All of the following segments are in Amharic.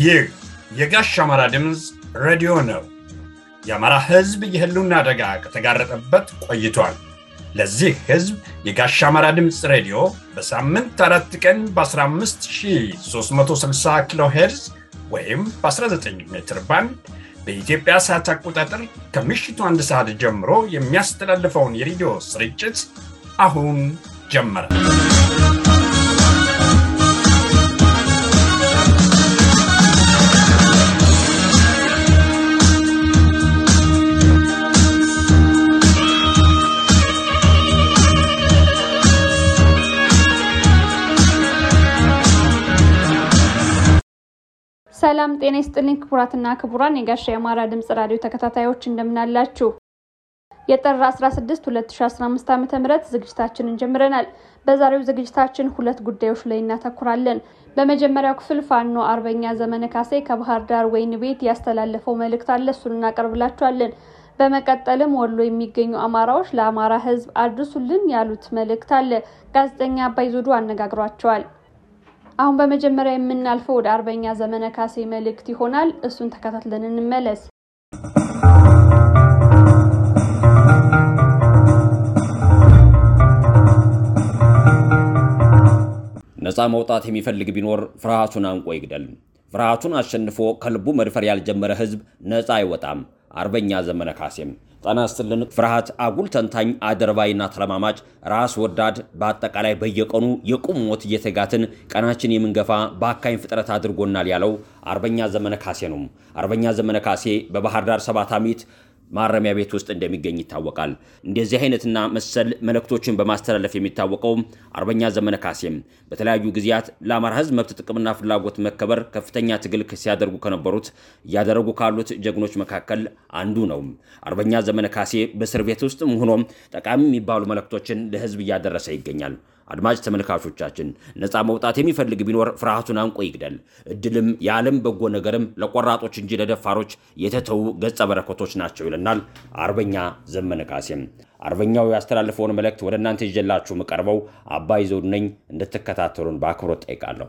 ይህ የጋሽ አማራ ድምፅ ሬዲዮ ነው። የአማራ ሕዝብ የህልውና አደጋ ከተጋረጠበት ቆይቷል። ለዚህ ሕዝብ የጋሽ አማራ ድምፅ ሬዲዮ በሳምንት አራት ቀን በ15360 ኪሎ ሄርዝ ወይም በ19 ሜትር ባንድ በኢትዮጵያ ሰዓት አቆጣጠር ከምሽቱ አንድ ሰዓት ጀምሮ የሚያስተላልፈውን የሬዲዮ ስርጭት አሁን ጀመረ። ሰላም ጤና ይስጥልኝ ክቡራትና ክቡራን የጋሻ የአማራ ድምጽ ራዲዮ ተከታታዮች እንደምናላችሁ። የጥር 16 2015 ዓ ም ዝግጅታችንን ጀምረናል። በዛሬው ዝግጅታችን ሁለት ጉዳዮች ላይ እናተኩራለን። በመጀመሪያው ክፍል ፋኖ አርበኛ ዘመነ ካሴ ከባህር ዳር ወይን ቤት ያስተላለፈው መልእክት አለ። እሱን እናቀርብላችኋለን። በመቀጠልም ወሎ የሚገኙ አማራዎች ለአማራ ሕዝብ አድርሱልን ያሉት መልእክት አለ። ጋዜጠኛ አባይ ዞዱ አነጋግሯቸዋል። አሁን በመጀመሪያ የምናልፈው ወደ አርበኛ ዘመነ ካሴ መልእክት ይሆናል። እሱን ተከታትለን እንመለስ። ነፃ መውጣት የሚፈልግ ቢኖር ፍርሃቱን አንቆ ይግደል። ፍርሃቱን አሸንፎ ከልቡ መድፈር ያልጀመረ ህዝብ ነፃ አይወጣም። አርበኛ ዘመነ ካሴም ጤና ይስጥልን። ፍርሃት አጉል ተንታኝ፣ አደርባይና ተለማማጭ፣ ራስ ወዳድ፣ በአጠቃላይ በየቀኑ የቁም ሞት እየተጋትን ቀናችን የምንገፋ በአካኝ ፍጥረት አድርጎናል ያለው አርበኛ ዘመነ ካሴ ነው። አርበኛ ዘመነ ካሴ በባህር ዳር ሰባት ዓመት ማረሚያ ቤት ውስጥ እንደሚገኝ ይታወቃል። እንደዚህ አይነትና መሰል መልእክቶችን በማስተላለፍ የሚታወቀው አርበኛ ዘመነ ካሴም በተለያዩ ጊዜያት ለአማራ ህዝብ መብት ጥቅምና ፍላጎት መከበር ከፍተኛ ትግል ሲያደርጉ ከነበሩት እያደረጉ ካሉት ጀግኖች መካከል አንዱ ነው። አርበኛ ዘመነ ካሴ በእስር ቤት ውስጥም ሆኖም ጠቃሚ የሚባሉ መልእክቶችን ለህዝብ እያደረሰ ይገኛል። አድማጭ ተመልካቾቻችን ነፃ መውጣት የሚፈልግ ቢኖር ፍርሃቱን አንቆ ይግደል። እድልም የዓለም በጎ ነገርም ለቆራጦች እንጂ ለደፋሮች የተተዉ ገጸ በረከቶች ናቸው ይለናል አርበኛ ዘመነ ካሴም። አርበኛው ያስተላልፈውን መልእክት ወደ እናንተ ይዤላችሁ የምቀርበው አባይ ዘውዱ ነኝ። እንድትከታተሉን በአክብሮት ጠይቃለሁ።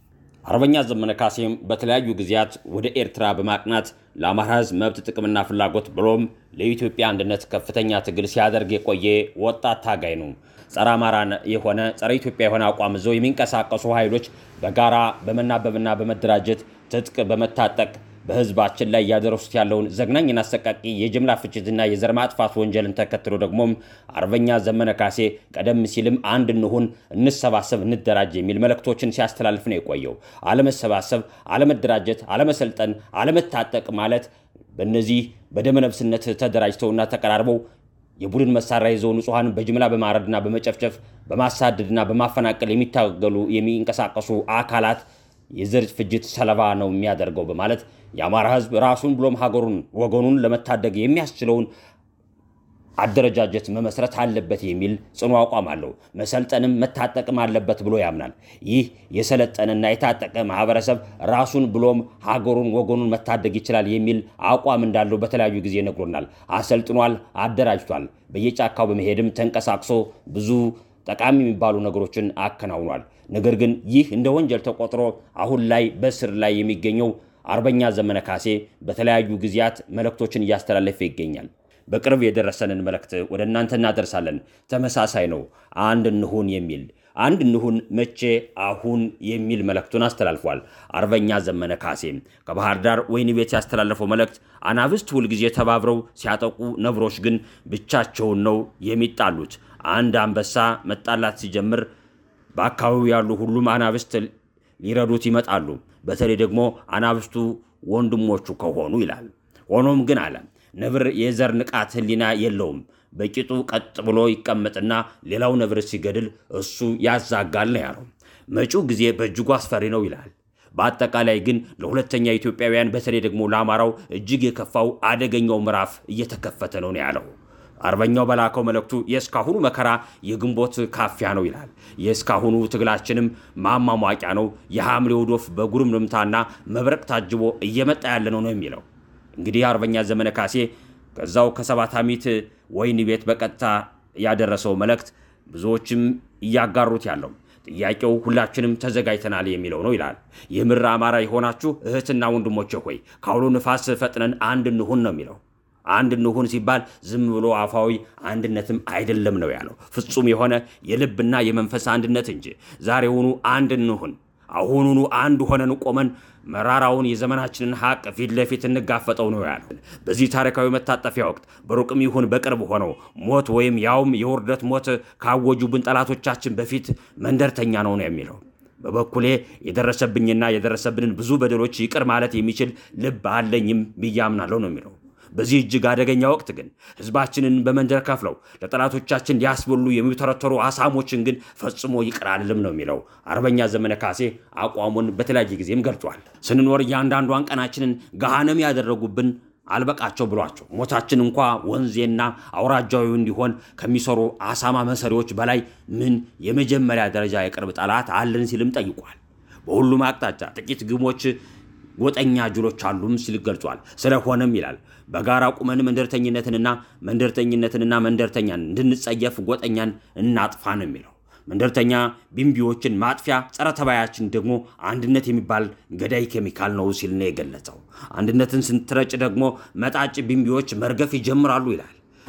አርበኛ ዘመነ ካሴም በተለያዩ ጊዜያት ወደ ኤርትራ በማቅናት ለአማራ ህዝብ መብት ጥቅምና ፍላጎት ብሎም ለኢትዮጵያ አንድነት ከፍተኛ ትግል ሲያደርግ የቆየ ወጣት ታጋይ ነው። ጸረ አማራ የሆነ ጸረ ኢትዮጵያ የሆነ አቋም ይዘው የሚንቀሳቀሱ ኃይሎች በጋራ በመናበብና በመደራጀት ትጥቅ በመታጠቅ በህዝባችን ላይ እያደረሱት ያለውን ዘግናኝና አሰቃቂ የጅምላ ፍጅትና የዘር ማጥፋት ወንጀልን ተከትሎ ደግሞም አርበኛ ዘመነ ካሴ ቀደም ሲልም አንድ እንሁን፣ እንሰባሰብ፣ እንደራጅ የሚል መልእክቶችን ሲያስተላልፍ ነው የቆየው። አለመሰባሰብ፣ አለመደራጀት፣ አለመሰልጠን፣ አለመታጠቅ ማለት በእነዚህ በደመነፍስነት ተደራጅተውና ተቀራርበው የቡድን መሳሪያ ይዘው ንጹሐን በጅምላ በማረድና በመጨፍጨፍ በማሳደድና በማፈናቀል የሚታገሉ የሚንቀሳቀሱ አካላት የዘር ፍጅት ሰለባ ነው የሚያደርገው በማለት የአማራ ህዝብ ራሱን ብሎም ሀገሩን ወገኑን ለመታደግ የሚያስችለውን አደረጃጀት መመስረት አለበት የሚል ጽኑ አቋም አለው። መሰልጠንም መታጠቅም አለበት ብሎ ያምናል። ይህ የሰለጠነና የታጠቀ ማህበረሰብ ራሱን ብሎም ሀገሩን ወገኑን መታደግ ይችላል የሚል አቋም እንዳለው በተለያዩ ጊዜ ነግሮናል። አሰልጥኗል፣ አደራጅቷል። በየጫካው በመሄድም ተንቀሳቅሶ ብዙ ጠቃሚ የሚባሉ ነገሮችን አከናውኗል። ነገር ግን ይህ እንደ ወንጀል ተቆጥሮ አሁን ላይ በስር ላይ የሚገኘው አርበኛ ዘመነ ካሴ በተለያዩ ጊዜያት መልእክቶችን እያስተላለፈ ይገኛል። በቅርብ የደረሰንን መልእክት ወደ እናንተ እናደርሳለን። ተመሳሳይ ነው። አንድ እንሁን የሚል አንድ እንሁን መቼ አሁን የሚል መልእክቱን አስተላልፏል። አርበኛ ዘመነ ካሴ ከባህር ዳር ወይን ቤት ያስተላለፈው መልእክት አናብስት ሁልጊዜ ተባብረው ሲያጠቁ፣ ነብሮች ግን ብቻቸውን ነው የሚጣሉት። አንድ አንበሳ መጣላት ሲጀምር በአካባቢው ያሉ ሁሉም አናብስት ሊረዱት ይመጣሉ። በተለይ ደግሞ አናብስቱ ወንድሞቹ ከሆኑ ይላል። ሆኖም ግን አለ ነብር የዘር ንቃት ሕሊና የለውም። በቂጡ ቀጥ ብሎ ይቀመጥና ሌላው ነብር ሲገድል እሱ ያዛጋል ነው ያለው። መጪው ጊዜ በእጅጉ አስፈሪ ነው ይላል። በአጠቃላይ ግን ለሁለተኛ ኢትዮጵያውያን በተለይ ደግሞ ለአማራው እጅግ የከፋው አደገኛው ምዕራፍ እየተከፈተ ነው ነው ያለው። አርበኛው በላከው መልእክቱ የእስካሁኑ መከራ የግንቦት ካፊያ ነው ይላል። የእስካሁኑ ትግላችንም ማሟሟቂያ ነው። የሐምሌው ዶፍ በጉርምርምታና መብረቅ ታጅቦ እየመጣ ያለ ነው ነው የሚለው እንግዲህ አርበኛ ዘመነ ካሴ ከዛው ከሰባት ዓመት ወይን ቤት በቀጥታ ያደረሰው መልእክት ብዙዎችም እያጋሩት ያለው ጥያቄው ሁላችንም ተዘጋጅተናል የሚለው ነው ይላል። የምር አማራ የሆናችሁ እህትና ወንድሞቼ ሆይ ከአውሎ ንፋስ ፈጥነን አንድ እንሁን ነው የሚለው። አንድ እንሁን ሲባል ዝም ብሎ አፋዊ አንድነትም አይደለም ነው ያለው። ፍጹም የሆነ የልብና የመንፈስ አንድነት እንጂ ዛሬውኑ አንድ እንሁን፣ አሁኑኑ አንድ ሆነን ቆመን መራራውን የዘመናችንን ሀቅ ፊት ለፊት እንጋፈጠው ነው ያለ። በዚህ ታሪካዊ መታጠፊያ ወቅት በሩቅም ይሁን በቅርብ ሆነው ሞት ወይም ያውም የውርደት ሞት ካወጁብን ጠላቶቻችን በፊት መንደርተኛ ነው ነው የሚለው። በበኩሌ የደረሰብኝና የደረሰብንን ብዙ በደሎች ይቅር ማለት የሚችል ልብ አለኝም ብዬ አምናለሁ ነው የሚለው። በዚህ እጅግ አደገኛ ወቅት ግን ህዝባችንን በመንደር ከፍለው ለጠላቶቻችን ሊያስበሉ የሚተረተሩ አሳሞችን ግን ፈጽሞ ይቅር አልልም ነው የሚለው አርበኛ ዘመነ ካሴ አቋሙን በተለያየ ጊዜም ገልጿል። ስንኖር እያንዳንዷን ቀናችንን ገሃነም ያደረጉብን አልበቃቸው ብሏቸው ሞታችን እንኳ ወንዜና አውራጃዊ እንዲሆን ከሚሰሩ አሳማ መሰሪዎች በላይ ምን የመጀመሪያ ደረጃ የቅርብ ጠላት አለን ሲልም ጠይቋል። በሁሉም አቅጣጫ ጥቂት ግሞች ጎጠኛ ጅሎች አሉም ሲል ገልጿል። ስለሆነም ይላል በጋራ ቁመን መንደርተኝነትንና መንደርተኝነትንና መንደርተኛን እንድንጸየፍ ጎጠኛን እናጥፋ ነው የሚለው። መንደርተኛ ቢምቢዎችን ማጥፊያ፣ ጸረ ተባያችን ደግሞ አንድነት የሚባል ገዳይ ኬሚካል ነው ሲል ነው የገለጸው። አንድነትን ስንትረጭ ደግሞ መጣጭ ቢምቢዎች መርገፍ ይጀምራሉ ይላል።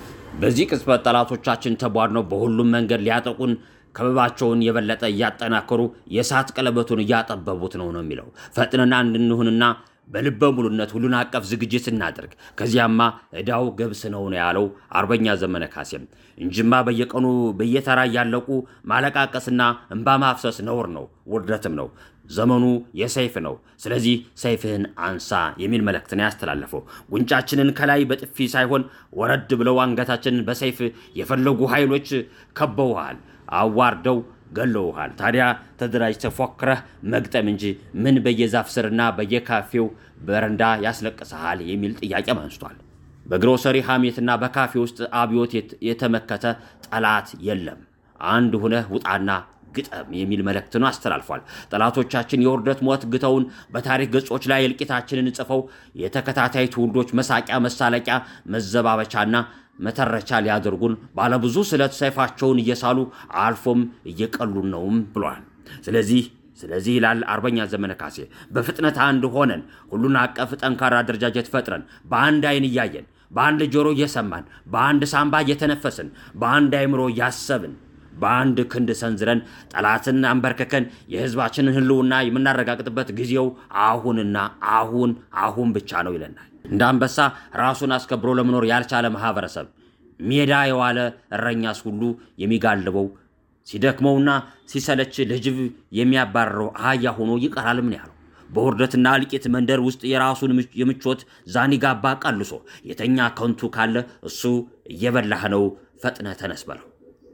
በዚህ ቅጽበት ጠላቶቻችን ተቧድነው በሁሉም መንገድ ሊያጠቁን ከበባቸውን የበለጠ እያጠናከሩ የእሳት ቀለበቱን እያጠበቡት ነው ነው የሚለው ፈጥነና እንድንሁንና በልበ ሙሉነት ሁሉን አቀፍ ዝግጅት እናድርግ። ከዚያማ ዕዳው ገብስ ነው ነው ያለው አርበኛ ዘመነ ካሴም። እንጅማ በየቀኑ በየተራ እያለቁ ማለቃቀስና እንባ ማፍሰስ ነውር ነው፣ ውርደትም ነው። ዘመኑ የሰይፍ ነው። ስለዚህ ሰይፍህን አንሳ የሚል መልእክትን ያስተላለፈው ጉንጫችንን ከላይ በጥፊ ሳይሆን ወረድ ብለው አንገታችንን በሰይፍ የፈለጉ ኃይሎች ከበውሃል፣ አዋርደው ገለውሃል። ታዲያ ተደራጅተህ ፎክረህ መግጠም እንጂ ምን በየዛፍ ስርና በየካፌው በረንዳ ያስለቅሰሃል የሚል ጥያቄም አንስቷል። በግሮሰሪ ሐሜትና በካፌ ውስጥ አብዮት የተመከተ ጠላት የለም። አንድ ሁነህ ውጣና ግጠም የሚል መልእክትን አስተላልፏል። ጠላቶቻችን የውርደት ሞት ግተውን በታሪክ ገጾች ላይ እልቂታችንን ጽፈው የተከታታይ ትውልዶች መሳቂያ፣ መሳለቂያ፣ መዘባበቻና መተረቻ ሊያደርጉን ባለብዙ ስለት ሰይፋቸውን እየሳሉ አልፎም እየቀሉን ነውም ብሏል። ስለዚህ ስለዚህ ይላል አርበኛ ዘመነ ካሴ በፍጥነት አንድ ሆነን ሁሉን አቀፍ ጠንካራ አደረጃጀት ፈጥረን በአንድ አይን እያየን በአንድ ጆሮ እየሰማን በአንድ ሳምባ እየተነፈስን በአንድ አይምሮ እያሰብን በአንድ ክንድ ሰንዝረን ጠላትን አንበርክከን የሕዝባችንን ሕልውና የምናረጋግጥበት ጊዜው አሁንና አሁን አሁን ብቻ ነው ይለናል። እንደ አንበሳ ራሱን አስከብሮ ለመኖር ያልቻለ ማህበረሰብ ሜዳ የዋለ እረኛስ ሁሉ የሚጋልበው ሲደክመውና ሲሰለች ለጅብ የሚያባርረው አህያ ሆኖ ይቀራል። ምን ያለው በውርደትና እልቂት መንደር ውስጥ የራሱን የምቾት ዛኒጋባ ቀልሶ የተኛ ከንቱ ካለ እሱ እየበላህ ነው፣ ፈጥነህ ተነስ በለው።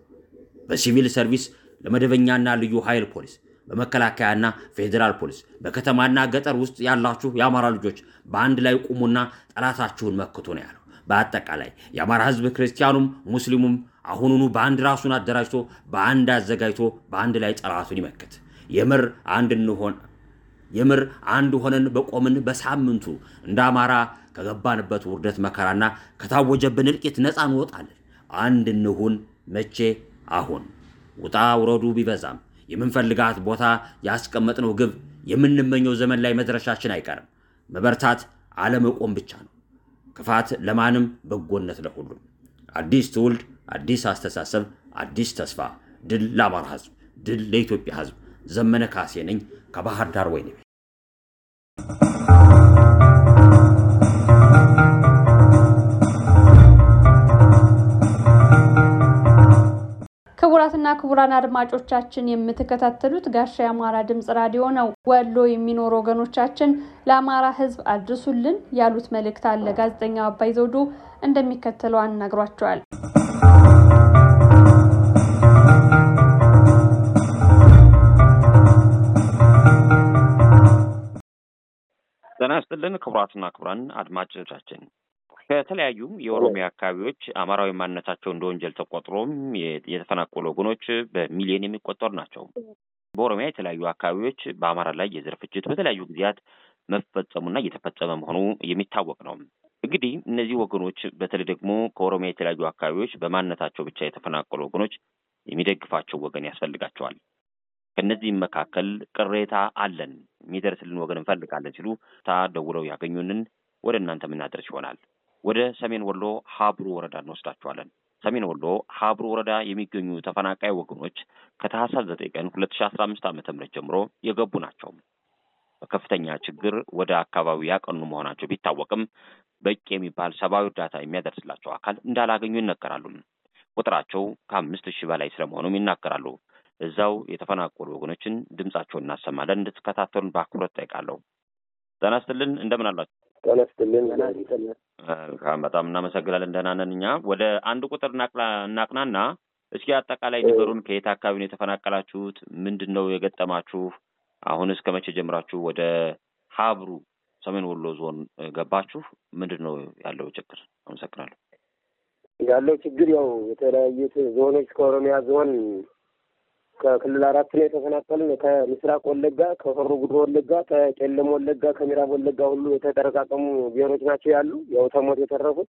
በሲቪል ሰርቪስ ለመደበኛና ልዩ ኃይል ፖሊስ፣ በመከላከያና ፌዴራል ፖሊስ፣ በከተማና ገጠር ውስጥ ያላችሁ የአማራ ልጆች በአንድ ላይ ቁሙና ጠላታችሁን መክቱ ነው ያለው። በአጠቃላይ የአማራ ሕዝብ ክርስቲያኑም ሙስሊሙም አሁኑኑ በአንድ ራሱን አደራጅቶ በአንድ አዘጋጅቶ በአንድ ላይ ጠላቱን ይመክት። የምር አንድ እንሆን የምር አንድ ሆነን በቆምን በሳምንቱ እንደ አማራ ከገባንበት ውርደት መከራና ከታወጀብን እልቂት ነፃ እንወጣለን። አንድ እንሁን። መቼ? አሁን። ውጣ ውረዱ ቢበዛም የምንፈልጋት ቦታ ያስቀመጥነው ግብ የምንመኘው ዘመን ላይ መድረሻችን አይቀርም። መበርታት አለመቆም ብቻ ነው። ክፋት ለማንም በጎነት ለሁሉም። አዲስ ትውልድ፣ አዲስ አስተሳሰብ፣ አዲስ ተስፋ። ድል ለአማራ ህዝብ፣ ድል ለኢትዮጵያ ህዝብ። ዘመነ ካሴ ነኝ ከባህር ዳር ወይኔ ቤት። ክቡራትና ክቡራን አድማጮቻችን የምትከታተሉት ጋሻ የአማራ ድምጽ ራዲዮ ነው። ወሎ የሚኖሩ ወገኖቻችን ለአማራ ህዝብ አድርሱልን ያሉት መልእክት አለ። ጋዜጠኛው አባይ ዘውዱ እንደሚከተለው አናግሯቸዋል። ጤና ይስጥልን ክቡራትና ክቡራን አድማጮቻችን ከተለያዩ የኦሮሚያ አካባቢዎች አማራዊ ማንነታቸው እንደ ወንጀል ተቆጥሮም የተፈናቀሉ ወገኖች በሚሊዮን የሚቆጠሩ ናቸው። በኦሮሚያ የተለያዩ አካባቢዎች በአማራ ላይ የዘር ፍጅት በተለያዩ ጊዜያት መፈጸሙና እየተፈጸመ መሆኑ የሚታወቅ ነው። እንግዲህ እነዚህ ወገኖች በተለይ ደግሞ ከኦሮሚያ የተለያዩ አካባቢዎች በማንነታቸው ብቻ የተፈናቀሉ ወገኖች የሚደግፋቸው ወገን ያስፈልጋቸዋል። ከእነዚህም መካከል ቅሬታ አለን የሚደርስልን ወገን እንፈልጋለን ሲሉ ታ ደውለው ያገኙንን ወደ እናንተ የምናደርስ ይሆናል። ወደ ሰሜን ወሎ ሀብሩ ወረዳ እንወስዳቸዋለን። ሰሜን ወሎ ሀብሩ ወረዳ የሚገኙ ተፈናቃይ ወገኖች ከታህሳስ ዘጠኝ ቀን ሁለት ሺ አስራ አምስት ዓመተ ምህረት ጀምሮ የገቡ ናቸው። በከፍተኛ ችግር ወደ አካባቢው ያቀኑ መሆናቸው ቢታወቅም በቂ የሚባል ሰብአዊ እርዳታ የሚያደርስላቸው አካል እንዳላገኙ ይነገራሉ። ቁጥራቸው ከአምስት ሺህ በላይ ስለመሆኑም ይናገራሉ። እዛው የተፈናቀሉ ወገኖችን ድምጻቸውን እናሰማለን። እንድትከታተሉን በአክብሮት ጠይቃለሁ። ጤና ይስጥልን። እንደምን አላችሁ? ጤና ይስጥልን። በጣም እናመሰግናለን። ደህና ነን እኛ። ወደ አንድ ቁጥር እናቅናና እስኪ አጠቃላይ ንገሩን። ከየት አካባቢ ነው የተፈናቀላችሁት? ምንድን ነው የገጠማችሁ? አሁን እስከ መቼ ጀምራችሁ ወደ ሀብሩ ሰሜን ወሎ ዞን ገባችሁ? ምንድን ነው ያለው ችግር? አመሰግናለሁ። ያለው ችግር ያው የተለያዩት ዞኖች ከኦሮሚያ ዞን ከክልል አራት ነው የተፈናቀልን። ከምስራቅ ወለጋ፣ ከሆሮ ጉድሮ ወለጋ፣ ከቄለም ወለጋ፣ ከምዕራብ ወለጋ ሁሉ የተጠረቃቀሙ ብሔሮች ናቸው ያሉ ያው ተሞት የተረፉት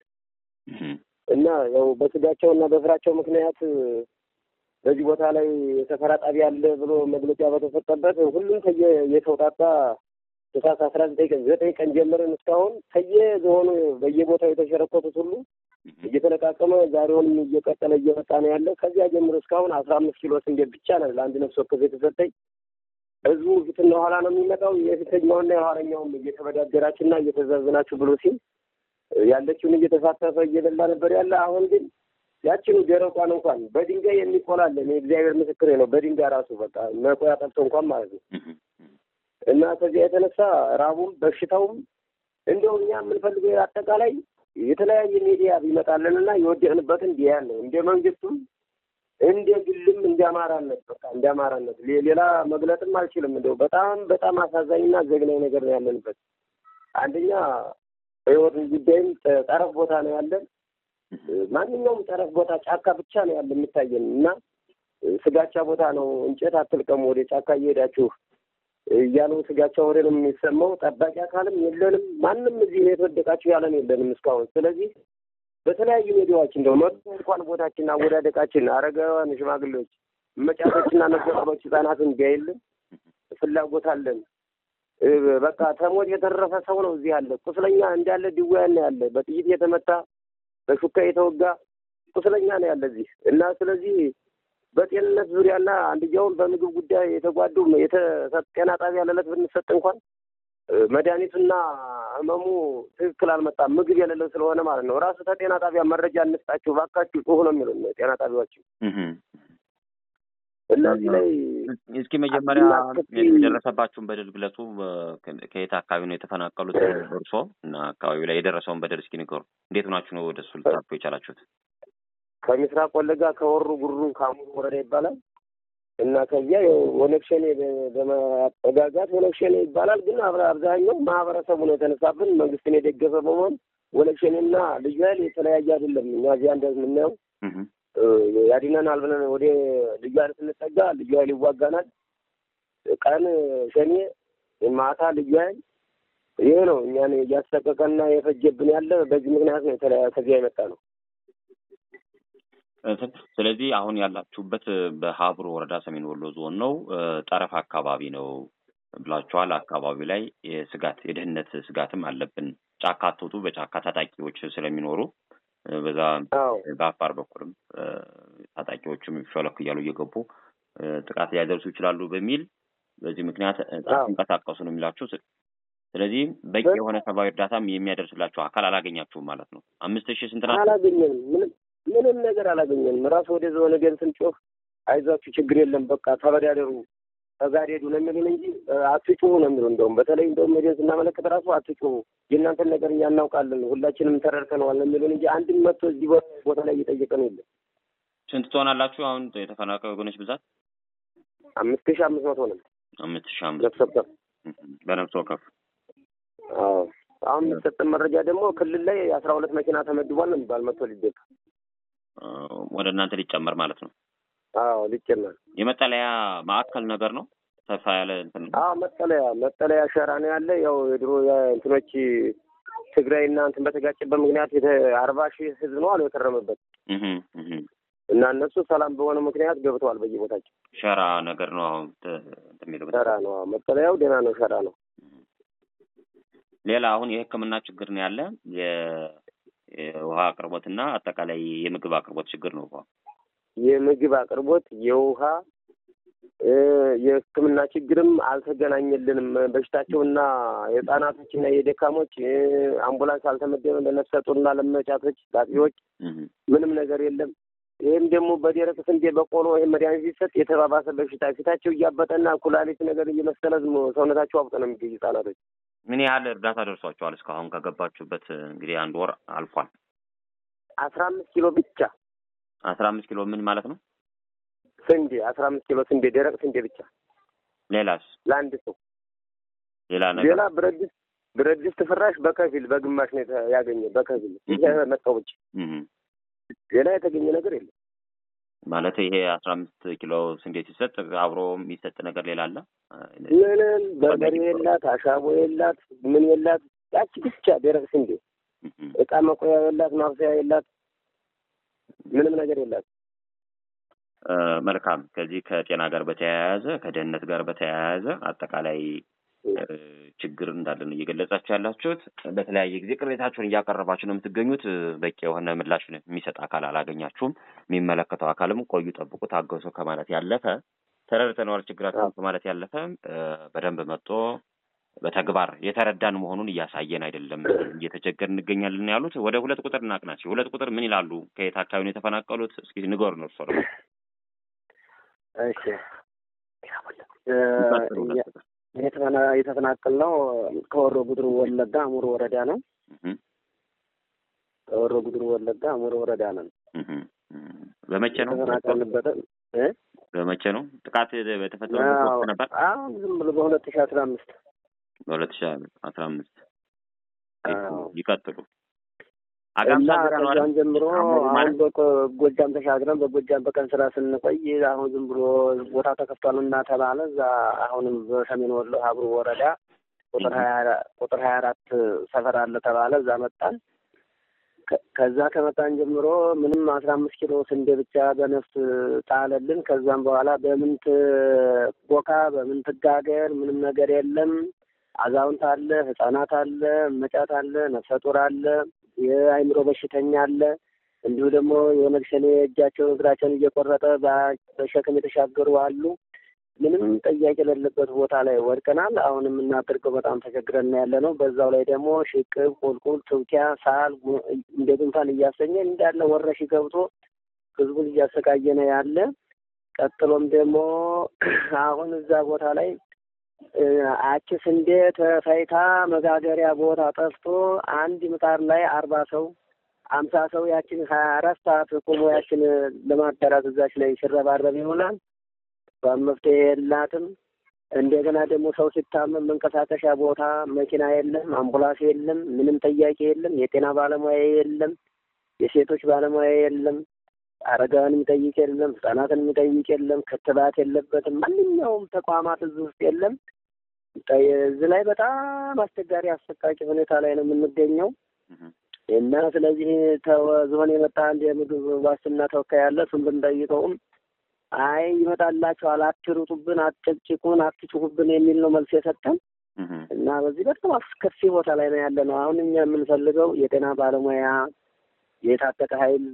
እና ያው በስጋቸው እና በስራቸው ምክንያት በዚህ ቦታ ላይ የሰፈራ ጣቢያ አለ ብሎ መግለጫ በተሰጠበት ሁሉም ከየ የተውጣጣ እሳት አስራ ዘጠኝ ቀን ዘጠኝ ቀን ጀምረን እስካሁን ከየዞኑ በየቦታው የተሸረኮቱት ሁሉ እየተለቃቀመ ዛሬውንም እየቀጠለ እየመጣ ነው ያለ። ከዚያ ጀምሮ እስካሁን አስራ አምስት ኪሎ ስንዴ ብቻ ነው ለአንድ ነፍስ ወከፍ የተሰጠኝ። ህዝቡ ፊትና ኋላ ነው የሚመጣው። የፊተኛውና የኋለኛውም እየተበዳደራችሁና እየተዛዝናችሁ ብሎ ሲል ያለችውን እየተሳተፈ እየበላ ነበር ያለ። አሁን ግን ያችኑ ደረቋን እንኳን በድንጋይ የሚቆላለን የእግዚአብሔር ምስክሬ ነው። በድንጋይ ራሱ በቃ መቆያ ጠብቶ እንኳን ማለት ነው እና ከዚያ የተነሳ ራቡም በሽታውም እንደው እኛ የምንፈልገው አጠቃላይ የተለያየ ሚዲያ ቢመጣልን እና የወደቅንበትን ዲያን ነው እንደ መንግስቱም እንደ ግልም እንደ አማራነት በቃ እንደ አማራነት ሌላ መግለጥም አልችልም። እንደው በጣም በጣም አሳዛኝና ዘግናኝ ነገር ነው ያለንበት። አንደኛ በህይወት ጉዳይም ጠረፍ ቦታ ነው ያለን። ማንኛውም ጠረፍ ቦታ ጫካ ብቻ ነው ያለ የሚታየን እና ስጋቻ ቦታ ነው። እንጨት አትልቀሙ ወደ ጫካ እየሄዳችሁ እያሉ ስጋቻ ወሬ ነው የሚሰማው። ጠባቂ አካልም የለንም። ማንም እዚህ ነው የተወደቃችሁ ያለን የለንም እስካሁን። ስለዚህ በተለያዩ ሚዲያዎች እንደው መጡ እንኳን ቦታችን አወዳደቃችን፣ አረጋውያን፣ ሽማግሌዎች፣ መጫቶችና ነገሮች ህጻናትን ቢያይልን ፍላጎት አለን። በቃ ተሞት የተረፈ ሰው ነው እዚህ ያለ። ቁስለኛ እንዳለ ድውያን ያለ፣ በጥይት የተመታ በሹካ የተወጋ ቁስለኛ ነው ያለ እዚህ እና ስለዚህ በጤንነት ዙሪያና አንድያውን በምግብ ጉዳይ የተጓዱ ጤና ጣቢያ ለዕለት ብንሰጥ እንኳን መድኃኒቱና ህመሙ ትክክል አልመጣም። ምግብ የሌለው ስለሆነ ማለት ነው። ራሱ ከጤና ጣቢያ መረጃ እንስጣችሁ ባካችሁ ጩሁ ነው የሚሉን ጤና ጣቢያዎች። እነዚህ ላይ እስኪ መጀመሪያ የደረሰባችሁን በደል ግለጹ። ከየት አካባቢ ነው የተፈናቀሉት እርሶ እና አካባቢው ላይ የደረሰውን በደል እስኪ ንገሩ። እንዴት ሆናችሁ ነው ወደ እሱ ልታርፉ የቻላችሁት? ከምስራቅ ወለጋ ከወሩ ጉሩ ካሙሩ ወረዳ ይባላል እና ከዚያ ኦነግ ሸኔ በመጠጋጋት ኦነግ ሸኔ ይባላል። ግን አብዛኛው ማህበረሰቡ ነው የተነሳብን መንግስትን የደገፈ በመሆን ኦነግ ሸኔና ልዩ ኃይል የተለያየ አይደለም። እኛ እዚያ እንደምናየው ያድነናል ብለን ወደ ልዩ ኃይል ስንጠጋ ልዩ ኃይል ይዋጋናል። ቀን ሸኔ፣ ማታ ልዩ ኃይል። ይህ ነው እኛን እያሰቀቀና የፈጀብን ያለ በዚህ ምክንያት ነው ከዚያ የመጣ ነው። ስለዚህ አሁን ያላችሁበት በሀብሮ ወረዳ ሰሜን ወሎ ዞን ነው፣ ጠረፍ አካባቢ ነው ብላችኋል። አካባቢ ላይ የስጋት የደህንነት ስጋትም አለብን። ጫካ አትውጡ፣ በጫካ ታጣቂዎች ስለሚኖሩ በዛ በአፋር በኩልም ታጣቂዎችም ሾለክ እያሉ እየገቡ ጥቃት ሊያደርሱ ይችላሉ በሚል በዚህ ምክንያት እንቀሳቀሱ ነው የሚላችሁ። ስለዚህ በቂ የሆነ ሰብአዊ እርዳታም የሚያደርስላቸው አካል አላገኛችሁም ማለት ነው። አምስት ሺህ ስንት ናቸው? አላገኘንም ምንም ምንም ነገር አላገኘንም። ራሱ ወደ ዞን ገን ስንጮህ አይዟችሁ ችግር የለም በቃ ተበዳደሩ ተጋደዱ ነው የሚሉን እንጂ አትጩሁ ነው የሚሉ እንደውም በተለይ እንደውም ሄደን ስናመለከት ራሱ አትጩሁ የእናንተን ነገር እኛ እናውቃለን ሁላችንም ተረድተነዋል ነው የሚሉን እንጂ አንድም መጥቶ እዚህ ቦታ ላይ እየጠየቀ ነው የለም። ስንት ትሆናላችሁ አሁን የተፈናቃይ ወገኖች ብዛት? አምስት ሺህ አምስት መቶ ነው። አምስት ሺህ አምስት ነፍስ ወከፍ በነፍስ ወከፍ። አዎ አሁን የሚሰጠን መረጃ ደግሞ ክልል ላይ አስራ ሁለት መኪና ተመድቧል ነው የሚባል መጥቶ ሊደቅ ወደ እናንተ ሊጨመር ማለት ነው። አዎ ሊጨመር የመጠለያ ማዕከል ነገር ነው። ሰፋ ያለ እንትን ነው። አዎ መጠለያ መጠለያ ሸራ ነው ያለ። ያው የድሮ እንትኖች ትግራይና እንትን በተጋጨበት ምክንያት አርባ ሺህ ህዝብ ነው አሉ የከረመበት እና እነሱ ሰላም በሆነ ምክንያት ገብተዋል በየቦታቸው። ሸራ ነገር ነው አሁን የሚለው ሸራ ነው መጠለያው፣ ደህና ነው፣ ሸራ ነው። ሌላ አሁን የሕክምና ችግር ነው ያለ የውሃ አቅርቦትና አጠቃላይ የምግብ አቅርቦት ችግር ነው። የምግብ አቅርቦት የውሃ የሕክምና ችግርም አልተገናኘልንም። በሽታቸውና የህጻናቶችና የደካሞች አምቡላንስ አልተመደበም። ለነፍሰ ጡርና ለመጫቶች ላጤዎች ምንም ነገር የለም። ይህም ደግሞ በደረቅ ስንዴ በቆሎ ይህ መድኃኒት ሲሰጥ የተባባሰ በሽታ ፊታቸው እያበጠና ኩላሊት ነገር እየመሰለ ሰውነታቸው አብጦ ነው የሚገኙ ህጻናቶች። ምን ያህል እርዳታ ደርሷቸዋል? እስካሁን ከገባችሁበት እንግዲህ አንድ ወር አልፏል። አስራ አምስት ኪሎ ብቻ አስራ አምስት ኪሎ ምን ማለት ነው? ስንዴ አስራ አምስት ኪሎ ስንዴ ደረቅ ስንዴ ብቻ። ሌላስ? ለአንድ ሰው ሌላ ነገር ሌላ ብረት ድስት ብረት ድስት ፍራሽ በከፊል በግማሽ ነው ያገኘ በከፊል መጣው ብቻ ሌላ የተገኘ ነገር የለም። ማለት ይሄ አስራ አምስት ኪሎ ስንዴ ሲሰጥ አብሮ የሚሰጥ ነገር ሌላ አለ? ምንም በርበሬ የላት፣ አሻቦ የላት፣ ምን የላት፣ ያቺ ብቻ ደረቅ ስንዴ። እቃ መቆያ የላት፣ ማብሰያ የላት፣ ምንም ነገር የላት። መልካም። ከዚህ ከጤና ጋር በተያያዘ ከደህንነት ጋር በተያያዘ አጠቃላይ ችግር እንዳለን እየገለጻችሁ ያላችሁት በተለያየ ጊዜ ቅሬታችሁን እያቀረባችሁ ነው የምትገኙት። በቂ የሆነ ምላሽ የሚሰጥ አካል አላገኛችሁም። የሚመለከተው አካልም ቆዩ፣ ጠብቁ፣ ታገሱ ከማለት ያለፈ ተረድተነዋል ችግራችሁን ከማለት ያለፈ በደንብ መጥቶ በተግባር የተረዳን መሆኑን እያሳየን አይደለም፣ እየተቸገር እንገኛለን ያሉት። ወደ ሁለት ቁጥር እናቅናቸው። ሁለት ቁጥር ምን ይላሉ? ከየት አካባቢ ነው የተፈናቀሉት? እስኪ ንገሩ ነው እርሶ ደግሞ። እሺ የተፈናቀል ነው ከወሮ ጉድሩ ወለጋ አሙር ወረዳ ነው። ከወሮ ጉድሩ ወለጋ አሙር ወረዳ ነን። በመቼ ነው የተፈናቀልንበት? በመቼ ነው ጥቃት በተፈጸመበት ነበር? አሁን ዝም ብሎ በሁለት ሺህ አስራ አምስት በሁለት ሺህ አስራ አምስት ይቀጥሉ። እና ከዛን ጀምሮ አሁን በጎጃም ተሻግረን በጎጃም በቀን ስራ ስንቆይ አሁን ዝም ብሎ ቦታ ተከፍቷል እና ተባለ። እዛ አሁንም በሰሜን ወሎ ሀብሩ ወረዳ ቁጥር ሀያ ቁጥር ሀያ አራት ሰፈር አለ ተባለ። እዛ መጣን። ከዛ ከመጣን ጀምሮ ምንም አስራ አምስት ኪሎ ስንዴ ብቻ በነፍስ ጣለልን። ከዛም በኋላ በምን ትቦካ በምን ትጋገር ምንም ነገር የለም። አዛውንት አለ፣ ህጻናት አለ፣ መጫት አለ፣ ነፍሰ ጡር አለ የአይምሮ በሽተኛ አለ። እንዲሁ ደግሞ የኦነግ ሸኔ እጃቸውን እግራቸውን እየቆረጠ በሸክም የተሻገሩ አሉ። ምንም ጥያቄ የሌለበት ቦታ ላይ ወድቀናል። አሁን የምናደርገው በጣም ተቸግረን ያለ ነው። በዛው ላይ ደግሞ ሽቅብ፣ ቁልቁል፣ ትውኪያ፣ ሳል እንደ ጉንፋን እያሰኘ እንዳለ ወረሽ ገብቶ ህዝቡን እያሰቃየ ነው ያለ። ቀጥሎም ደግሞ አሁን እዛ ቦታ ላይ አቺ ስንዴ ተፈይታ መጋገሪያ ቦታ ጠፍቶ አንድ ምጣድ ላይ አርባ ሰው አምሳ ሰው ያችን ሀያ አራት ሰዓት ቆሞ ያችን ለማዳራት እዛች ላይ ሲረባረብ ይሆናል። መፍትሄ የላትም። እንደገና ደግሞ ሰው ሲታመም መንቀሳቀሻ ቦታ መኪና የለም፣ አምቡላንስ የለም፣ ምንም ጠያቂ የለም፣ የጤና ባለሙያ የለም፣ የሴቶች ባለሙያ የለም፣ አረጋውያን የሚጠይቅ የለም፣ ህጻናትን የሚጠይቅ የለም፣ ክትባት የለበትም። ማንኛውም ተቋማት እዚህ ውስጥ የለም። እዚህ ላይ በጣም አስቸጋሪ አሰቃቂ ሁኔታ ላይ ነው የምንገኘው እና ስለዚህ ዝሆን የመጣ አንድ የምግብ ዋስትና ተወካይ ያለ እሱን ብንጠይቀውም አይ ይመጣላችኋል፣ አትሩጡብን፣ አትጨቅጭቁን፣ አትጩሁብን የሚል ነው መልስ የሰጠን እና በዚህ በጣም አስከፊ ቦታ ላይ ነው ያለ ነው። አሁን እኛ የምንፈልገው የጤና ባለሙያ፣ የታጠቀ ኃይል፣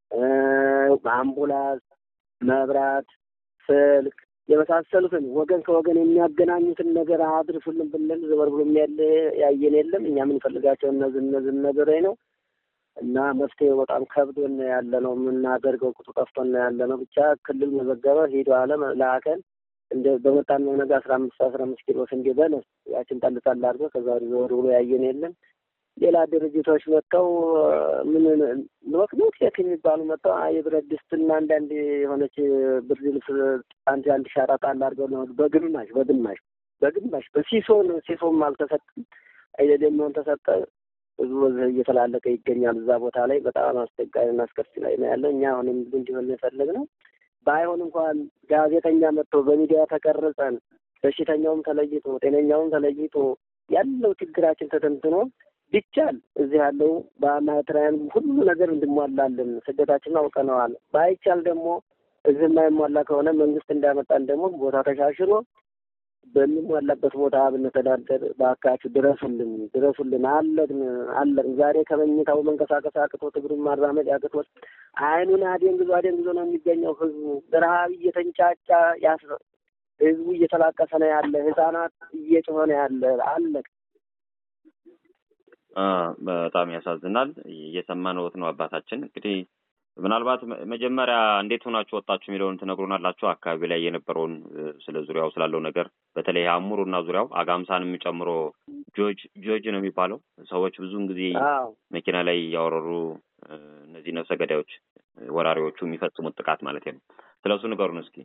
አምቡላንስ፣ መብራት፣ ስልክ የመሳሰሉትን ወገን ከወገን የሚያገናኙትን ነገር አድርሱልን ብንል ዘበር ብሎ ያለ ያየን የለም። እኛ የምንፈልጋቸው እነዚህ እነዚህ ነገሮች ነው እና መፍትሄው በጣም ከብዶን ያለ ነው የምናደርገው ቁጡ ጠፍቶን ያለ ነው። ብቻ ክልል መዘገበ ሂዶ አለ ላከን እንደ በመጣን ነው ነገ አስራ አምስት አስራ አምስት ኪሎ ስንዴ በነስ ያችን ጣል ጣል አድርገው ከዛ ወደ ዘወር ብሎ ያየን የለም። ሌላ ድርጅቶች መጥተው ምን ኖክኖክ ቴክ የሚባሉ መጥተው የብረት ድስትና አንዳንድ የሆነች ብርድ ልብስ አንድ አንድ ሻራ ጣል አድርገው ነው በግማሽ በግማሽ በግማሽ በሲሶ ነው። ሲሶም አልተሰጠም አይደለም ተሰጠ። ህዝቡ በዚህ እየተላለቀ ይገኛል። እዛ ቦታ ላይ በጣም አስቸጋሪና አስከፊ ላይ ነው ያለው። እኛ አሁን እንዲሆን የፈለግነው ባይሆን እንኳን ጋዜጠኛ መጥቶ በሚዲያ ተቀርጸን በሽተኛውም ተለይቶ ጤነኛውም ተለይቶ ያለው ችግራችን ተተንትኖ ቢቻል እዚህ ያለው በማትሪያን ሁሉ ነገር እንድሟላልን ስደታችንን አውቀነዋል። ባይቻል ደግሞ እዚህ የማይሟላ ከሆነ መንግስት እንዳመጣን ደግሞ ቦታ ተሻሽሎ በሚሟላበት ቦታ ብንተዳደር በአካባቢው ድረሱልን፣ ድረሱልን። አለቅን አለቅን። ዛሬ ከመኝታው መንቀሳቀስ አቅቶት እግሩን ማራመድ አቅቶት አይኑን አደንግዞ አደንግዞ ነው የሚገኘው ህዝቡ። በረሀብ እየተንጫጫ ያስ ህዝቡ እየተላቀሰ ነው ያለ። ህጻናት እየጮኸ ነው ያለ። አለቅ በጣም ያሳዝናል። እየሰማነዎት ነው አባታችን። እንግዲህ ምናልባት መጀመሪያ እንዴት ሆናችሁ ወጣችሁ የሚለውን ትነግሩናላችሁ። አካባቢ ላይ የነበረውን ስለ ዙሪያው ስላለው ነገር በተለይ አሙሩና ዙሪያው አጋምሳንም ጨምሮ ጆጅ ጆጅ ነው የሚባለው ሰዎች ብዙውን ጊዜ መኪና ላይ እያወረሩ እነዚህ ነፍሰ ገዳዮች ወራሪዎቹ የሚፈጽሙት ጥቃት ማለት ነው። ስለ እሱ ንገሩን እስኪ።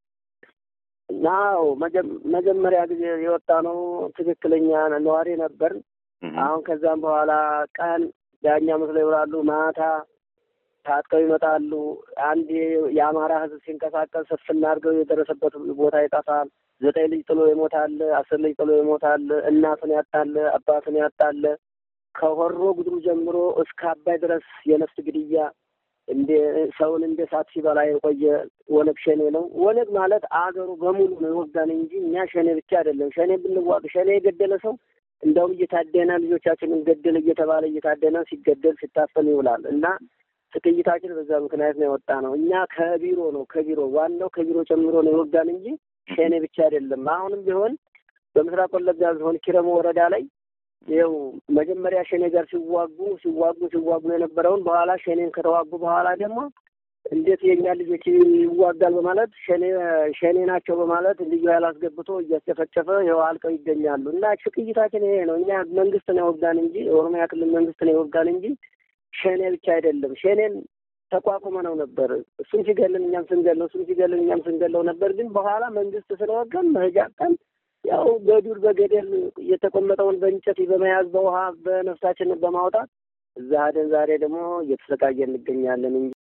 ናው መጀመሪያ ጊዜ የወጣ ነው ትክክለኛ ነዋሪ ነበር። አሁን ከዛም በኋላ ቀን ዳኛ መስለው ይውላሉ፣ ማታ ታጥቀው ይመጣሉ። አንድ የአማራ ህዝብ ሲንቀሳቀስ ስፍና አድርገው የደረሰበት ቦታ ይጠፋል። ዘጠኝ ልጅ ጥሎ ይሞታል። አስር ልጅ ጥሎ ይሞታል። እናቱን ያጣለ፣ አባቱን ያጣለ ከሆሮ ጉድሩ ጀምሮ እስከ አባይ ድረስ የነፍስ ግድያ እንደ ሰውን እንደ ሳት ሲበላ የቆየ ወነግ ሸኔ ነው። ወነግ ማለት አገሩ በሙሉ ነው የወጋን እንጂ እኛ ሸኔ ብቻ አይደለም። ሸኔ ብንዋግ ሸኔ የገደለ ሰው እንደውም እየታደነ ልጆቻችንን ገደለ እየተባለ እየታደነ ሲገደል ሲታፈን ይውላል እና ጥቅይታችን በዛ ምክንያት ነው የወጣ ነው። እኛ ከቢሮ ነው ከቢሮ ዋናው ከቢሮ ጨምሮ ነው የወጋን እንጂ ሸኔ ብቻ አይደለም። አሁንም ቢሆን በምስራቅ ወለጋ ዞን ኪረሙ ወረዳ ላይ ይኸው መጀመሪያ ሸኔ ጋር ሲዋጉ ሲዋጉ ሲዋጉ የነበረውን በኋላ ሸኔን ከተዋጉ በኋላ ደግሞ እንዴት የእኛ ልጆች ይዋጋል በማለት ሸኔ ሸኔ ናቸው በማለት ልዩ ኃይል አስገብቶ እያስጨፈጨፈ ይኸው አልቀው ይገኛሉ። እና ችቅይታችን ይሄ ነው። እኛ መንግስት ነው የወጋን እንጂ የኦሮሚያ ክልል መንግስት ነው የወጋን እንጂ ሸኔ ብቻ አይደለም። ሸኔን ተቋቁመ ነው ነበር እሱም ሲገልን እኛም ስንገለው እሱም ሲገልን እኛም ስንገለው ነበር። ግን በኋላ መንግስት ስለወገን መሄጃ ቀን ያው በዱር በገደል የተቆመጠውን በእንጨት በመያዝ በውሃ በነፍሳችንን በማውጣት እዛ ሄደን ዛሬ ደግሞ እየተሰቃየ እንገኛለን እንጂ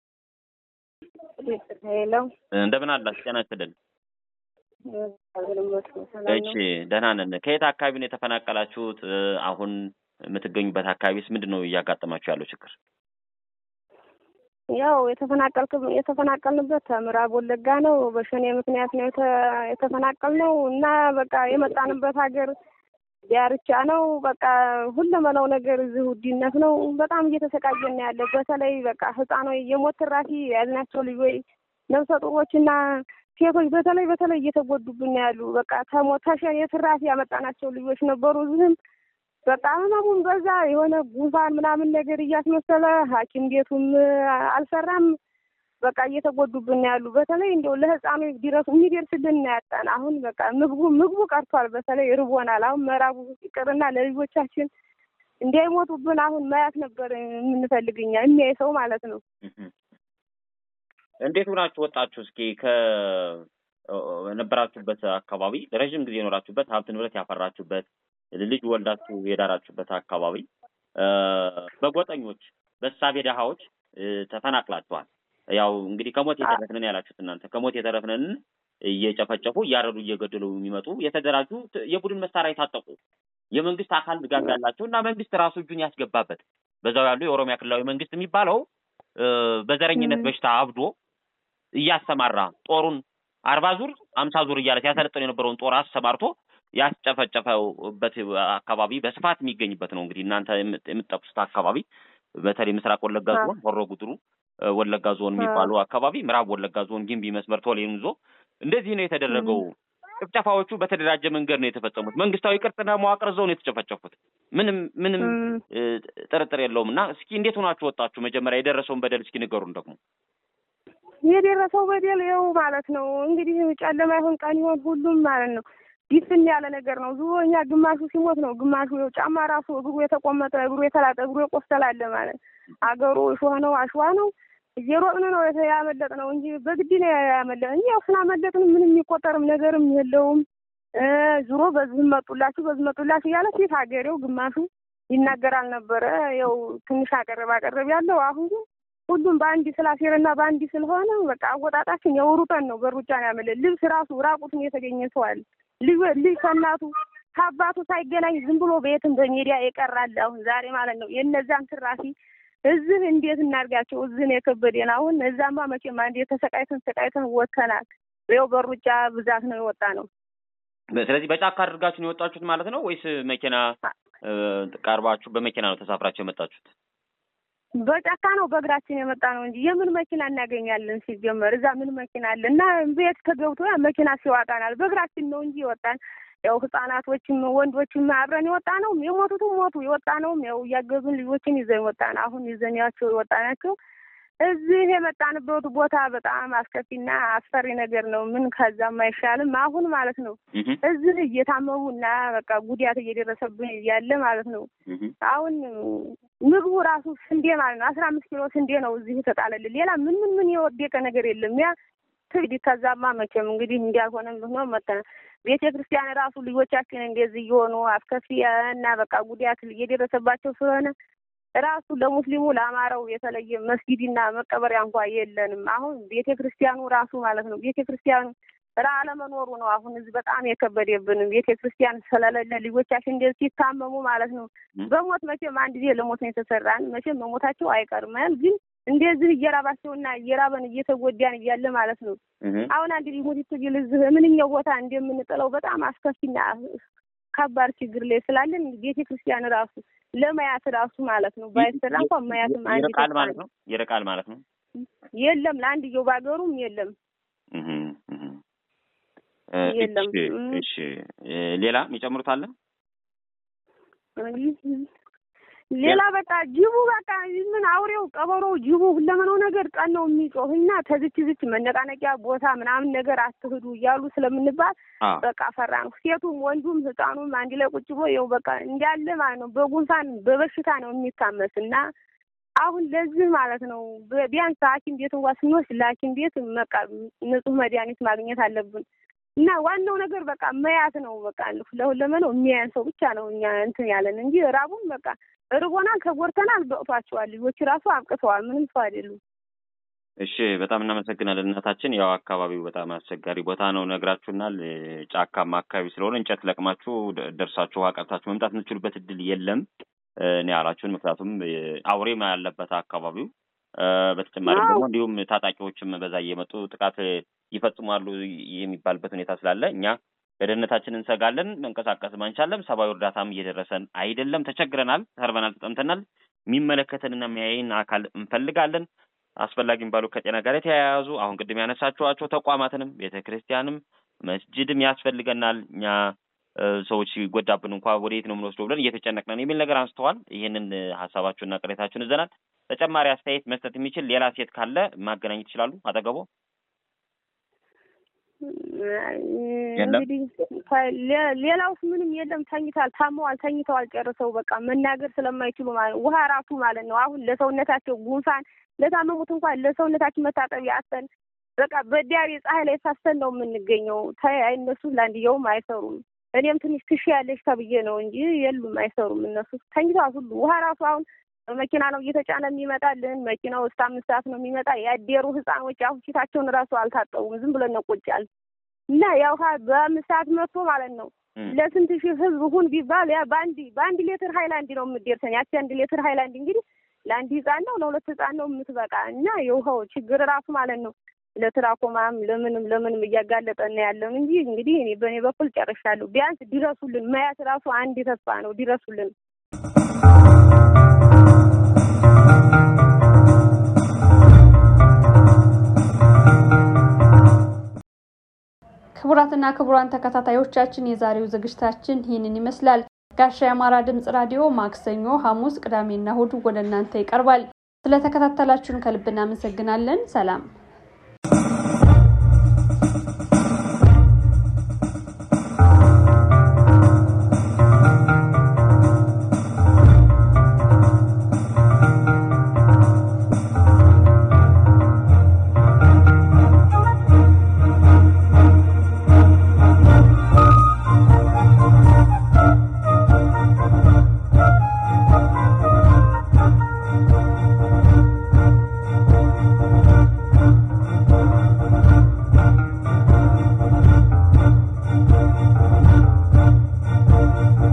ሄሎ እንደምን አላችሁ? ጤና ይስጥልን። እሺ ደህና ነን። ከየት አካባቢ ነው የተፈናቀላችሁት? አሁን የምትገኙበት አካባቢስ ምንድን ነው እያጋጠማችሁ ያለው ችግር? ያው የተፈናቀልክ የተፈናቀልንበት ከምዕራብ ወለጋ ነው። በሸኔ ምክንያት ነው የተፈናቀልነው እና በቃ የመጣንበት ሀገር ዳርቻ ነው። በቃ ሁለመናው ነገር እዚህ ውድነት ነው። በጣም እየተሰቃየን ያለ በተለይ በቃ ህፃኖች የሞት ትራፊ ያልናቸው ልጆች ነፍሰ ጡሮችና ሴቶች በተለይ በተለይ እየተጎዱብን ያሉ በቃ ተሞት ተሸኔ ትራፊ ያመጣናቸው ልጆች ነበሩ። እዚህም በቃ ህመሙም በዛ የሆነ ጉንፋን ምናምን ነገር እያስመሰለ ሐኪም ቤቱም አልሰራም። በቃ እየተጎዱብን ያሉ በተለይ እንደው ለህፃኑ ዲረሱ የሚደርስልን ያጣን። አሁን በቃ ምግቡ ምግቡ ቀርቷል። በተለይ ርቦናል። አሁን ምዕራቡ ይቅርና ለልጆቻችን እንዳይሞቱብን አሁን ማያት ነበር የምንፈልግኛ የሚያይ ሰው ማለት ነው። እንዴት ሆናችሁ ወጣችሁ? እስኪ ከነበራችሁበት አካባቢ ለረዥም ጊዜ የኖራችሁበት ሀብት ንብረት ያፈራችሁበት ልጅ ወልዳችሁ የዳራችሁበት አካባቢ በጎጠኞች በሳቤ ደሃዎች ተፈናቅላችኋል። ያው እንግዲህ ከሞት የተረፍንን ያላችሁት እናንተ ከሞት የተረፍንን እየጨፈጨፉ እያረዱ እየገደሉ የሚመጡ የተደራጁ የቡድን መሳሪያ የታጠቁ የመንግስት አካል ድጋፍ ያላቸው እና መንግስት ራሱ እጁን ያስገባበት በዛው ያሉ የኦሮሚያ ክልላዊ መንግስት የሚባለው በዘረኝነት በሽታ አብዶ እያሰማራ ጦሩን አርባ ዙር አምሳ ዙር እያለ ሲያሰለጥን የነበረውን ጦር አሰማርቶ ያስጨፈጨፈበት አካባቢ በስፋት የሚገኝበት ነው። እንግዲህ እናንተ የምትጠቅሱት አካባቢ በተለይ ምስራቅ ወለጋ ዞን ሆሮ ጉድሩ ወለጋ ዞን የሚባለው አካባቢ፣ ምዕራብ ወለጋ ዞን ጊምቢ መስመር ቶሌን ይዞ እንደዚህ ነው የተደረገው። ጭፍጨፋዎቹ በተደራጀ መንገድ ነው የተፈጸሙት። መንግስታዊ ቅርጽና መዋቅር እዛው ነው የተጨፈጨፉት። ምንም ምንም ጥርጥር የለውም። እና እስኪ እንዴት ሆናችሁ ወጣችሁ? መጀመሪያ የደረሰውን በደል እስኪ ንገሩን ደግሞ የደረሰው በደል ይኸው ማለት ነው እንግዲህ ጨለማ ይሆን ቀን ይሆን ሁሉም ማለት ነው ዲፍን ያለ ነገር ነው። ዙሮ እኛ ግማሹ ሲሞት ነው፣ ግማሹ ይኸው ጫማ ራሱ እግሩ የተቆመጠ እግሩ የተላጠ እግሩ የቆሰላለ ማለት አገሩ እሾህ ነው፣ አሸዋ ነው። እየሮጥን ነው ያመለጥ ነው እንጂ በግድ ነው ያመለጥ እንጂ ያው ስላመለጥን ምንም የሚቆጠርም ነገርም የለውም። ዙሮ በዚህ መጡላችሁ በዚህ መጡላችሁ እያለ ፊት ሀገሬው ግማሹ ይናገራል ነበረ። ያው ትንሽ አቀረብ አቀረብ ያለው አሁን ግን ሁሉም በአንድ ስላሴርና በአንድ ስለሆነ በቃ አወጣጣችን ያው ሩጠን ነው በሩጫ ነው ያመለጥ። ልብስ ራሱ ራቁትን የተገኘ ሰው አለ። ልጅ ልጅ ከእናቱ ከአባቱ ሳይገናኝ ዝም ብሎ ቤትም በሜዲያ የቀራል። አሁን ዛሬ ማለት ነው የእነዛን ትራፊ እዚህ እንዴት እናድርጋቸው? እዚህ ነው የከበደን። አሁን እዛማ መቼም አንዴ ተሰቃይተን ተሰቃይተን ወጥተናል። ይኸው በሩጫ ብዛት ነው የወጣ ነው። ስለዚህ በጫካ አድርጋችሁ ነው የወጣችሁት ማለት ነው ወይስ መኪና ቀርባችሁ በመኪና ነው ተሳፍራችሁ የመጣችሁት? በጫካ ነው በእግራችን የመጣ ነው እንጂ የምን መኪና እናገኛለን? ሲጀመር እዛ ምን መኪና አለ? እና ቤት ተገብቶ ያ መኪና ሲዋጣናል። በእግራችን ነው እንጂ የወጣን ያው ህጻናቶችም ወንዶችም አብረን የወጣ ነው። የሞቱትም ሞቱ። የወጣ ነውም ያው እያገዙን ልጆችን ይዘን ወጣን። አሁን ይዘንያቸው የወጣ ናቸው። እዚህ የመጣንበት ቦታ በጣም አስከፊና አስፈሪ ነገር ነው። ምን ከዛም አይሻልም። አሁን ማለት ነው እዚህ እየታመሙና በቃ ጉዳት እየደረሰብን እያለ ማለት ነው አሁን ምግቡ ራሱ ስንዴ ማለት ነው አስራ አምስት ኪሎ ስንዴ ነው እዚህ የተጣለልን። ሌላ ምን ምን ምን የወደቀ ነገር የለም። ያ ትግዲ ከዛማ መቼም እንግዲህ እንዲያልሆነም ሆኖ መተነ ቤተ ክርስቲያን ራሱ ልጆቻችን እንደዚህ እየሆኑ አስከፊ እና በቃ ጉዳት እየደረሰባቸው ስለሆነ ራሱ ለሙስሊሙ ለአማራው የተለየ መስጊድና መቀበሪያ እንኳ የለንም። አሁን ቤተ ክርስቲያኑ ራሱ ማለት ነው ቤተ ክርስቲያኑ ራ አለመኖሩ ነው አሁን እዚህ በጣም የከበደብንም ቤተ ክርስቲያን ስለሌለ ልጆቻችን እንደዚህ ሲታመሙ ማለት ነው በሞት መቼም አንድ ጊዜ ለሞት ነው የተሰራን መቼም መሞታቸው አይቀርም ግን እንደዚህ እየራባቸውና እየራበን እየተጎዳን እያለ ማለት ነው አሁን አንድ ሊሞት ትግል እዚህ ምንኛው ቦታ እንደምንጥለው በጣም አስከፊና ከባድ ችግር ላይ ስላለን ቤተ ክርስቲያን ራሱ ለማያት ራሱ ማለት ነው ባይሰራ እንኳን ማያትም አንድ ይርቃል ማለት ነው ይርቃል ማለት ነው የለም ለአንድየው ባገሩም የለም የለም እሺ ሌላ የሚጨምሩት አለ ሌላ በቃ ጅቡ በቃ ምን አውሬው ቀበሮው ጅቡ ሁለመናው ነገር ቀን ነው የሚጮህ እና ተዝች ዝች መነቃነቂያ ቦታ ምናምን ነገር አትሂዱ እያሉ ስለምንባል በቃ ፈራ ነው። ሴቱም ወንዱም ህፃኑም አንድ ላይ ቁጭ ብሎ ይኸው በቃ እንዳለ ማለት ነው በጉንፋን በበሽታ ነው የሚታመስ እና አሁን ለዚህ ማለት ነው ቢያንስ ሐኪም ቤት እንኳ ስንወስድ ለሐኪም ቤት በቃ ንጹህ መድኃኒት ማግኘት አለብን እና ዋናው ነገር በቃ መያት ነው። በቃ ለሁለመናው የሚያያን ሰው ብቻ ነው እኛ እንትን ያለን እንጂ ራቡን በቃ እርቦናል፣ ተጎድተናል፣ በቅቷቸዋል። ልጆች ራሱ አብቅተዋል። ምንም ሰው አይደሉም። እሺ፣ በጣም እናመሰግናለን እናታችን። ያው አካባቢው በጣም አስቸጋሪ ቦታ ነው ነግራችሁናል። ጫካማ አካባቢ ስለሆነ እንጨት ለቅማችሁ ደርሳችሁ ውሃ ቀርታችሁ መምጣት የምትችሉበት እድል የለም እኔ ያላችሁን። ምክንያቱም አውሬም ያለበት አካባቢው በተጨማሪም ደግሞ እንዲሁም ታጣቂዎችም በዛ እየመጡ ጥቃት ይፈጽማሉ የሚባልበት ሁኔታ ስላለ እኛ ለደህንነታችን እንሰጋለን። መንቀሳቀስ አንቻለም። ሰብአዊ እርዳታም እየደረሰን አይደለም። ተቸግረናል፣ ተርበናል፣ ተጠምተናል። የሚመለከተንና የሚያይን አካል እንፈልጋለን። አስፈላጊም ባሉ ከጤና ጋር የተያያዙ አሁን ቅድም ያነሳችኋቸው ተቋማትንም ቤተ ክርስቲያንም መስጅድም ያስፈልገናል። እኛ ሰዎች ሲጎዳብን እንኳ ወደየት ነው የምንወስደው ብለን እየተጨነቅነን የሚል ነገር አንስተዋል። ይህንን ሀሳባችሁንና ቅሬታችሁን ይዘናል። ተጨማሪ አስተያየት መስጠት የሚችል ሌላ ሴት ካለ ማገናኘት ይችላሉ አጠገቦ እንግዲህ ሌላውስ ምንም የለም። ተኝታል፣ ታመዋል፣ ተኝተዋል ጨርሰው በቃ መናገር ስለማይችሉ ማለት ውሃ ራሱ ማለት ነው አሁን ለሰውነታቸው ጉንፋን ለታመሙት እንኳን ለሰውነታችን መታጠቢያ አተን በቃ በዲያሪ ፀሐይ ላይ ሳስተን ነው የምንገኘው። ታይ እነሱ ለአንድየውም አይሰሩም። እኔም ትንሽ ትሽ ያለች ተብዬ ነው እንጂ የሉም፣ አይሰሩም። እነሱ ተኝተዋል ሁሉ ውሃ ራሱ አሁን በመኪና ነው እየተጫነ የሚመጣልን። መኪናው እስከ አምስት ሰዓት ነው የሚመጣ። ያደሩ ህፃኖች አሁን ፊታቸውን ራሱ አልታጠቡም። ዝም ብለን ነው ቁጭ ያልን እና ያው በአምስት ሰዓት መጥቶ ማለት ነው ለስንት ሺህ ህዝብ ሁን ቢባል ያ በአንድ በአንድ ሌትር ሀይላንድ ነው የምትደርሰን። ያቺ አንድ ሌትር ሀይላንድ እንግዲህ ለአንድ ህፃን ነው ለሁለት ህፃን ነው የምትበቃ እና የውሃው ችግር ራሱ ማለት ነው ለትራኮማም ለምንም ለምንም እያጋለጠን ያለን እንጂ እንግዲህ እኔ በእኔ በኩል ጨርሻለሁ። ቢያንስ ድረሱልን። መያት ራሱ አንድ ተስፋ ነው። ድረሱልን። ክቡራትና ክቡራን ተከታታዮቻችን የዛሬው ዝግጅታችን ይህንን ይመስላል። ጋሻ የአማራ ድምጽ ራዲዮ ማክሰኞ፣ ሐሙስ፣ ቅዳሜና እሁድ ወደ እናንተ ይቀርባል። ስለተከታተላችሁን ከልብ እናመሰግናለን። ሰላም